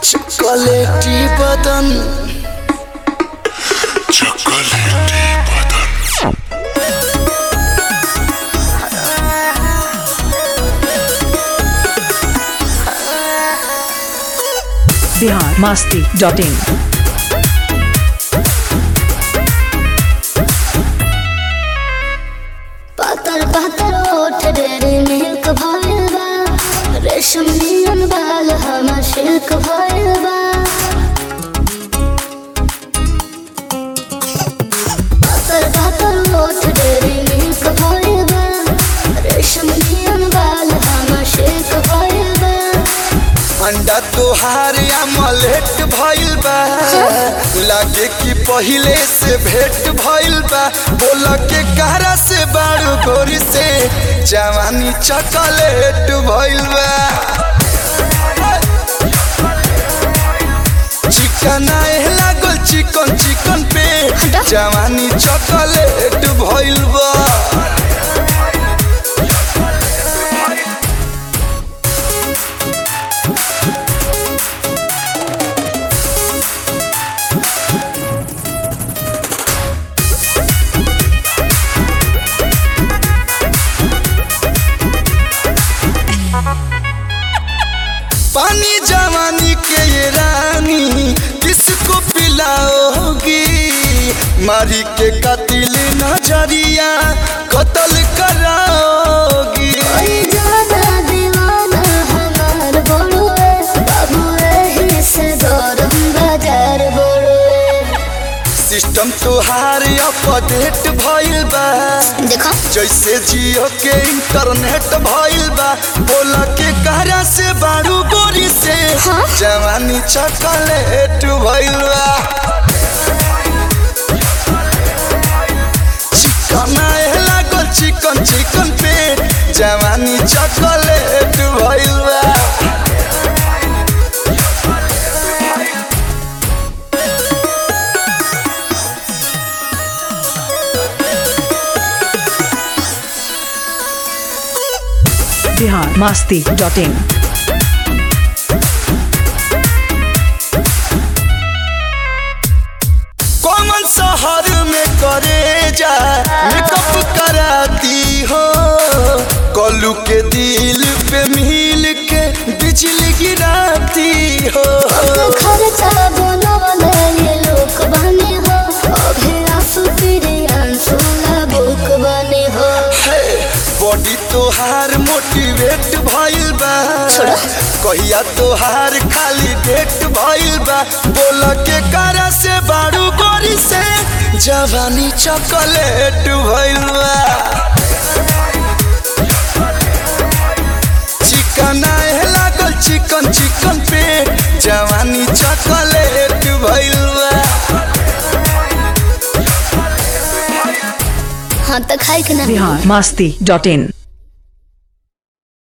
चॉकलेटी बदन चॉकलेटी बदन बिहार मास्ती डॉट इन पातर पातर ओठ डेरे मिल्क भइल बा रेशम नियन बाल हमर सिल्क भइल बा पातर पातर ओठ डेरे मिल्क भइल बा रेशम नियन बाल हमर सिल्क भइल बा अंडा तोहार अमलेट भइल बा लागे कि पहिले से भेंट भइल बा बोल के कहरा से बारू गोरी से जवानी चॉकलेट भइल बा चिकन आए लागल चिकन चिकन पे जवानी चॉकलेट भइल बा पानी जवानी के ये रानी किसको पिलाओगी मारी के कतिल नजरिया कत्ल कराओगी ओई जादा दीवाना हमार बड़ुए बाबू एही से गरम बाजार बड़ुए सिस्टम तोहार अपडेट भइल बा देखो जैसे जियो के इंटरनेट भइल बा बोल के कहरा से बारू गोरी से हाँ? जवानी चॉकलेट भइल बा चिकन आए लागल चिकन चिकन पे जवानी चॉकलेट भइल बा बिहार मास्ती डॉट इन कौन शहर में करे जा मेकअप कराती हो कलू के दिल पे मिल के बिजली गिराती हो खर्चा बनवले ये लोक बने हो अभी आंसू तेरे आंसू बुक बने हो बॉडी तोहार मोटिवेट भइल बा कहिया तोहार खाली डेट भइल बा बोल के करा से बारू गोरी से जवानी चॉकलेट भइल बा चिकन आए लागल चिकन चिकन पे जवानी चॉकलेट भइल बा हाँ तो खाई के ना बिहार मास्ती डॉट इन